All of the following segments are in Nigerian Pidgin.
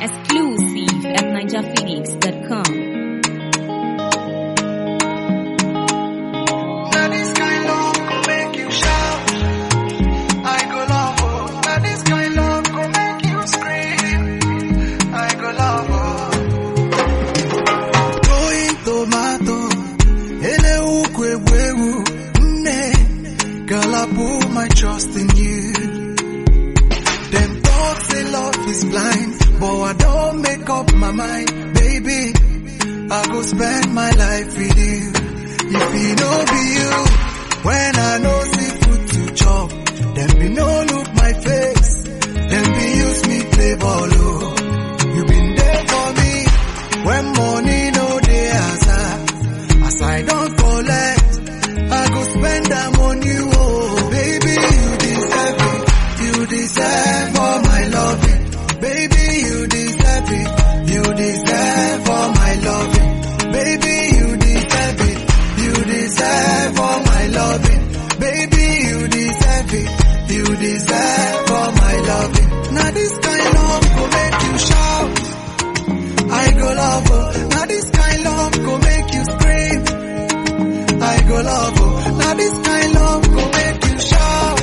Exclusive at NinjaPhoenix.com. Now this kind love go make you shout. I go love oh. Now this kind love go make you scream. I go love oh. Going tomato, ele ukwu egwu egwu, nne, girl I put my trust in you. Them talk say love is blind, but I don't make up my mind, baby. I go spend my life with you. If it no be you, when I know see food to chop, then be no look my face, then be use me play ball. Oh. You been there for me when money no dey as I, as I don't collect, I go spend them on you. Oh, baby, you deserve it, you deserve all my loving, baby, you deserve it, you deserve all my loving, baby, you deserve it, you deserve all my loving, baby, you deserve it, you deserve all my loving. Now this kind love go make you shout. I go love oh. Now this kind love go make you scream. I go love oh. Now this kind love go make you shout.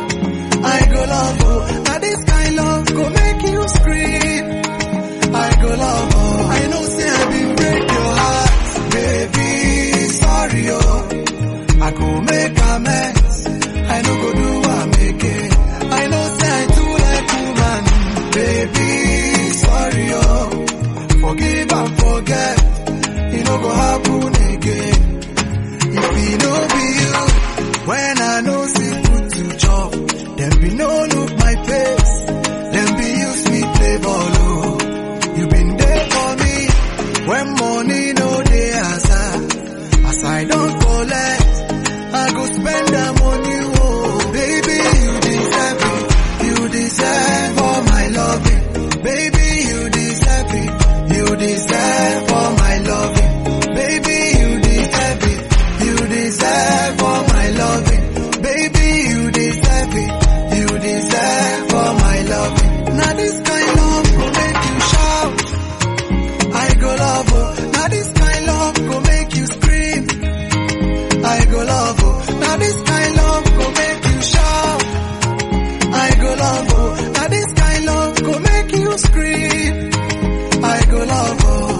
I go love oh. Now this kind love go make you scream. I go love oh. I know say I been break your heart, baby. Sorry oh. I go make amends. I no go do am again. I know say I too like woman, baby. Sorry oh. Forgive and forget. It no go happen again. If it no be you, when I know see food to chop, then be no look my face, then be use me play ball. Oh. You been there for me when money no dey as I, as I don't collect. I go spend them on you, oh baby, you deserve it, you deserve all my loving, baby, you deserve it, you deserve all my loving, baby, you deserve it, you deserve all my loving, baby, you deserve it, you deserve all my loving. Now this kind love will make you shout. I go love oh. Now this kind love go make you scream. I go love oh. Now this kind love go make you shout. I go love oh. Now this kind love go make you scream. I go love oh.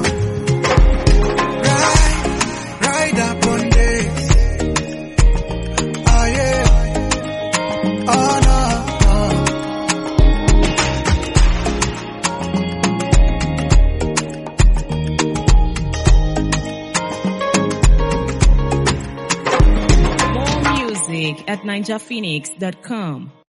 Ride, ride up on days. Oh yeah. Oh no. no. More music at NinjaPhoenix.com.